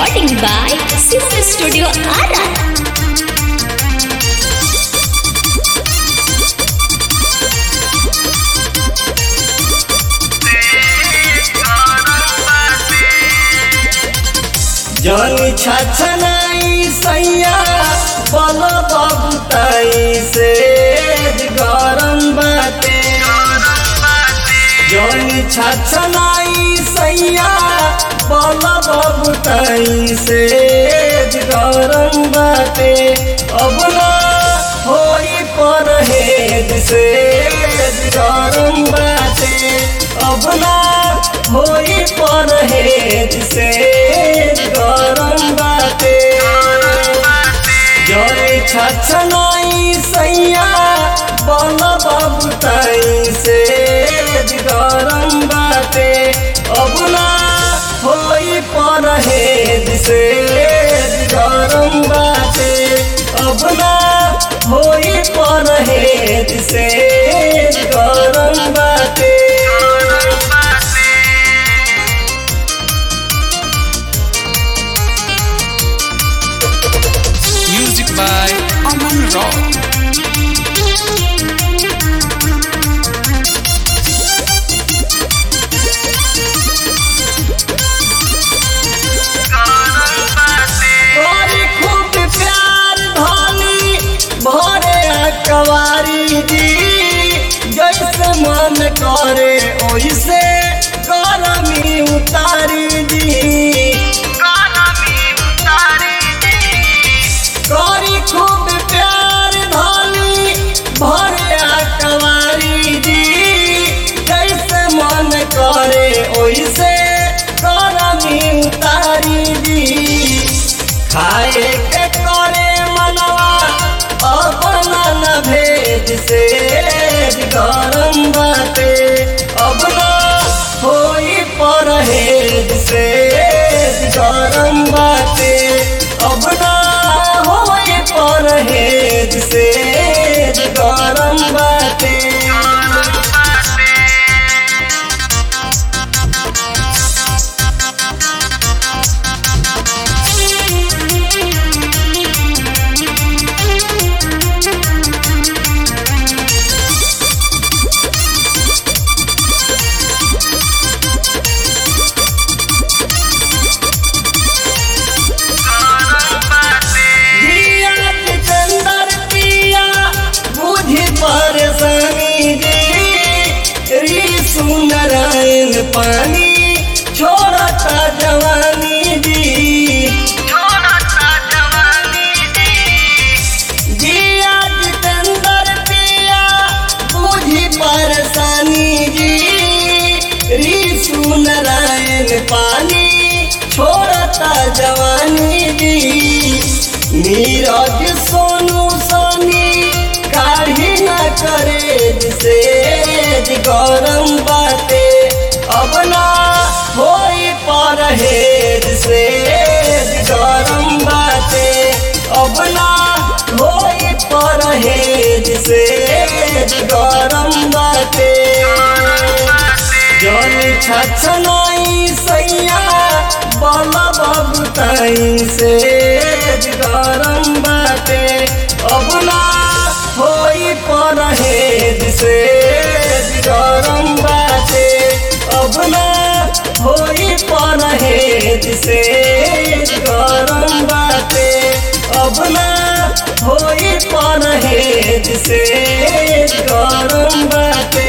Recording by Sister Studio Ara. जनी छछनाई सैया बल बबुताई से गरम बाटे जनी छछनाई सैया बल बबुताई से गरम बाटे अब ना होई परहेज से गरम बाटे अब ना होई परहेज से गरम बाटे जरे छछनाई सैया बल बबुताई से गरम बाटे अब ना होई परहेज से गरम बाटे अब ना होई परहेज से गरम बाटे Music by Aman Rock. तोरी खूब प्यार धनी भरे कवारी दी जैसे मन करे ओइसे करमी उतारी दी तोरी खूब प्यार धनी भरे कवारी दी जैसे मन करे ओइसे करमी उतारी दी खाए के करे मनवा अपना न भेज से गरम बाटे अब ना होई परहेज से गरम बाटे अब ना होई परहेज से गरम बाटे दिया चंदर पिया बुझी परेशानी जी री सुंदरायन पानी छोड़ता जवानी जी जिया जितेंद्र पिया बुझी परेशानी जी री सुंदरायन पानी छोड़ता जवानी जी नीरज सोनू सोनी काढ़ी न करे से गरम बाटे अब ना होई परहेज से गरम बाटे अब ना होई परहेज से गरम बाटे जन छछनाई सैया बल बबुताई से गरम बाटे अब ना होई परहेज से गरम बाटे अब ना होई परहेज से गरम बाटे अब ना होई परहेज से गरम बाटे